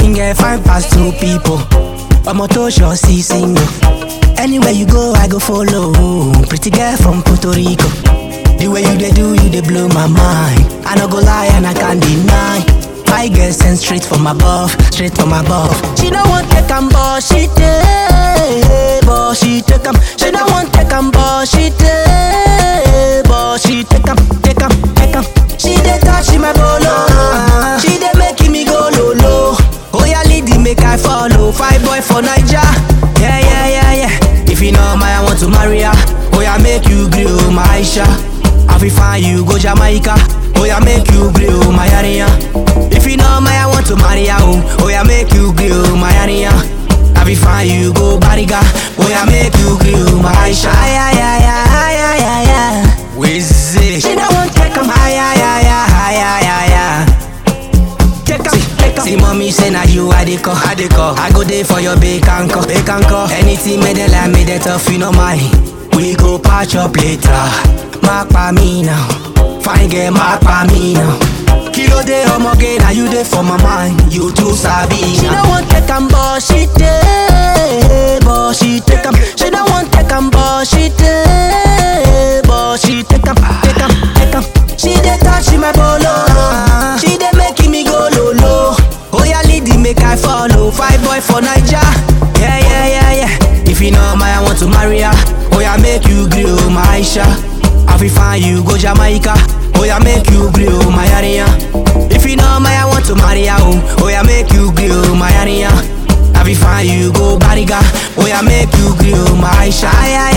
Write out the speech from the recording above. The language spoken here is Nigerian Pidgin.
Fine girl, fine pass two people. Ọmọ tó ṣọ sí single. Anywhere you go, I go follow. Pretty girl from Puerto Rico. The way you dey do, you dey blow my mind. I no go lie and I can't deny. I get sent straight from above, straight from above. She no want take am, but she take, but she take am. She no want take am, but she take, but she take am, take am, take am. She dey touch my bolo, she dey make me go low low. Oh yeah, lady, make I follow. Five boy for Naija, yeah yeah yeah yeah. If you know my, I want to marry her. Oh yeah, make you grill my Aisha. I fi find you go Jamaica. Oh yeah, make you grill my area. If you know my, I want to marry her. Oh, oh yeah, make you grill my area. I fi find you go Bariga. Oh yeah, make you grill my Aisha. Yeah yeah yeah yeah yeah yeah. Wizzy. She don't want take 'em high yeah yeah yeah high yeah yeah yeah. Take 'em, take 'em. See mommy say na you I dey call, I dey call. I go there for your bake and call, bake and call. Anything made them like me, they tough, you know mine. We go patch up later. Mark by me now. Fine girl, mark by me now. Kilo day omoge, now you dey for my mind. You too sabi. She don't want take 'em, but she take, but she take 'em. She don't want take 'em, but she take, but she take 'em, take 'em, take 'em. She dey touch my bolo, she dey make me go low low. Oh yeah, lady, make I follow. Five boy for Naija, yeah yeah yeah yeah. If you know my, I want to marry her. Oh yeah, make you grill my Aisha. I fi find you go Jamaica. Oh yeah, make you grill my area. If you know my, I want to marry her. Oh, oh yeah, make you grill my area. I fi find you go Bariga. Oh yeah, make you grill my Aisha. Yeah,